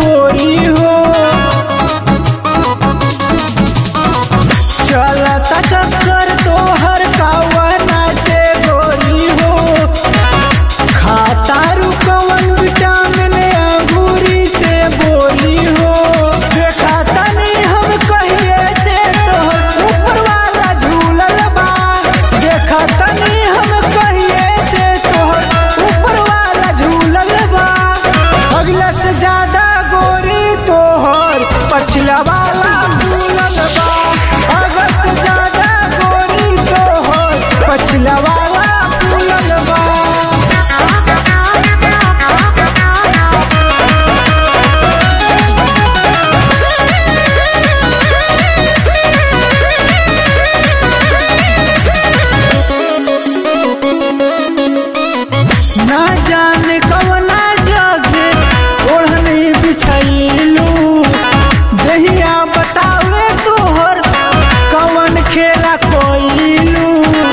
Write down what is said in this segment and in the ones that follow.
गोरी हो चलता चक्कर तोहर कावना से गोरी हो खाता रुकवन विटामिन अंगूरी से बोरी हो देखा तनी हम कहिए से तोहर ऊपर वाला झूलल बा देखा तनी हम कहिए से तोहर ऊपर वाला झूलल बा अगला से ज्यादा गोरी तोहर पछला वाला झूलल बा अगला से ज्यादा गोरी तोहर पछला वाला झूलल बा ना जाने कवना जगे ओढ़नी बिछैलू दहिया बतावे तोहर कवन खेला कोइलू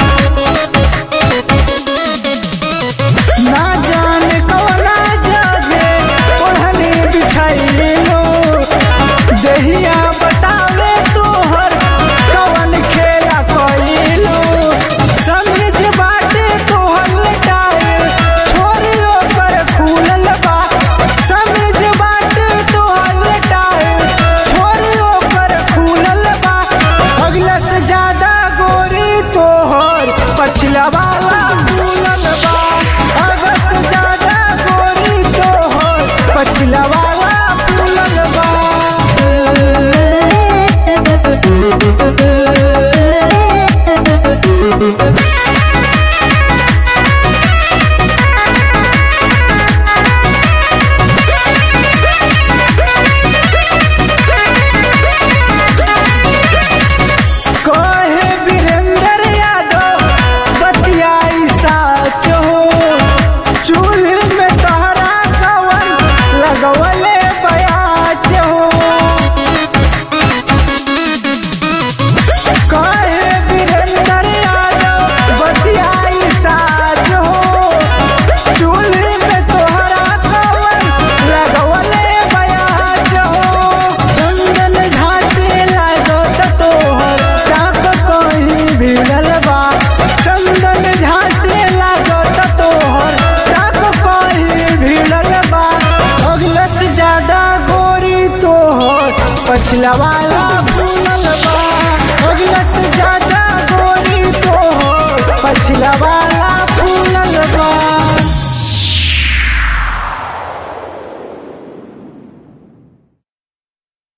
ना जाने कवना जगे ओढ़नी बिछैलू दहिया बतावे तोहर कवन खेला कोइलू समझ बाटे तोहर लटाए छोरी ओकर खुलल बा समझ बाटे तोहर लटाए छोरी ओकर खुलल बा अगला से ज्यादा गोरी तोहर पछला वाला खुलल बा अगला से ज्यादा गोरी तोहर पछला वाला खुलल बा कहे वीरेंद्र यादव बतियाई साच हो चूल्हे में तहरा कवन लगवले बयाच हो कहे वीरेंद्र यादव बतियाई साच हो चूल्हे में तोहरा कवन लगवले बयाच हो चंदन घाटे लागत तोहर टाक कहीं भिड़ल बा चंदन झांसे लागत तोहर टाक कहीं भिड़ल बा अगला से ज्यादा गोरी तोहर पछला वाला भूलल बा अगला से ज्यादा गोरी तोहर पछला वाला